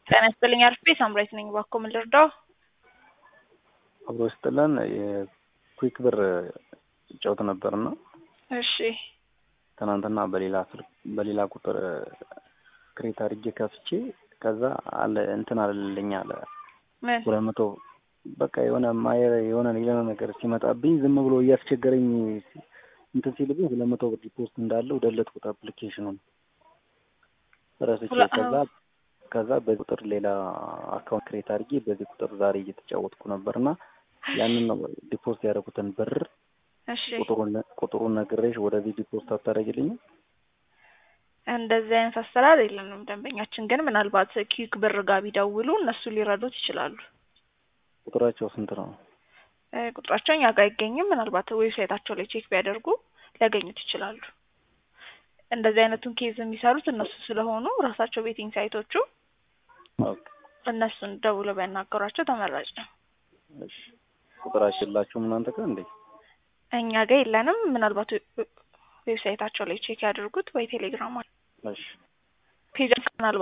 ጤና ይስጥልኝ አርፌ ሳምራዊት ነኝ። እባክዎ ምን ልርዳው? አብሮ ስጥልን የኩዊክ ብር ጨውት ነበርና እሺ ትናንትና በሌላ ስልክ በሌላ ቁጥር ክሬት አድርጌ ከፍቼ ከዛ አለ እንትን አለልኝ አለ ምን ሁለት መቶ በቃ የሆነ ማየር የሆነ ሌላ ነገር ሲመጣብኝ ዝም ብሎ እያስቸገረኝ እንትን ሲልብኝ ሁለት መቶ ብር ዲፖስት እንዳለው ደለትኩት አፕሊኬሽኑን ረስቼ ሁለ- ከዛ ከዛ በዚህ ቁጥር ሌላ አካውንት ክሬት አድርጌ በዚህ ቁጥር ዛሬ እየተጫወትኩ ነበርና ያንን ነው ዲፖስት ያደረጉትን ብር እሺ ቁጥሩን ቁጥሩን ነግሬሽ ወደዚህ ዲፖስት አታደርጊልኝም? እንደዚህ አይነት አሰራር የለንም። ደንበኛችን ግን ምናልባት ኪክ ብር ጋር ቢደውሉ እነሱ ሊረዱት ይችላሉ። ቁጥራቸው ስንት ነው? እ ቁጥራቸው እኛ ጋር አይገኝም። ምናልባት ዌብሳይታቸው ላይ ቼክ ቢያደርጉ ሊያገኙት ይችላሉ። እንደዚህ አይነቱን ኬዝ የሚሰሩት እነሱ ስለሆኑ ራሳቸው ቤቲንግ ሳይቶቹ ኦኬ እነሱን ደውለው ቢያናገሯቸው ተመራጭ ነው። እሺ ቁጥራቸው የላችሁም እናንተ ጋር እንዴ? እኛ ጋር የለንም። ምናልባት ዌብሳይታቸው ላይ ቼክ ያድርጉት ወይ ቴሌግራም እሺ ፔጅ ምናልባት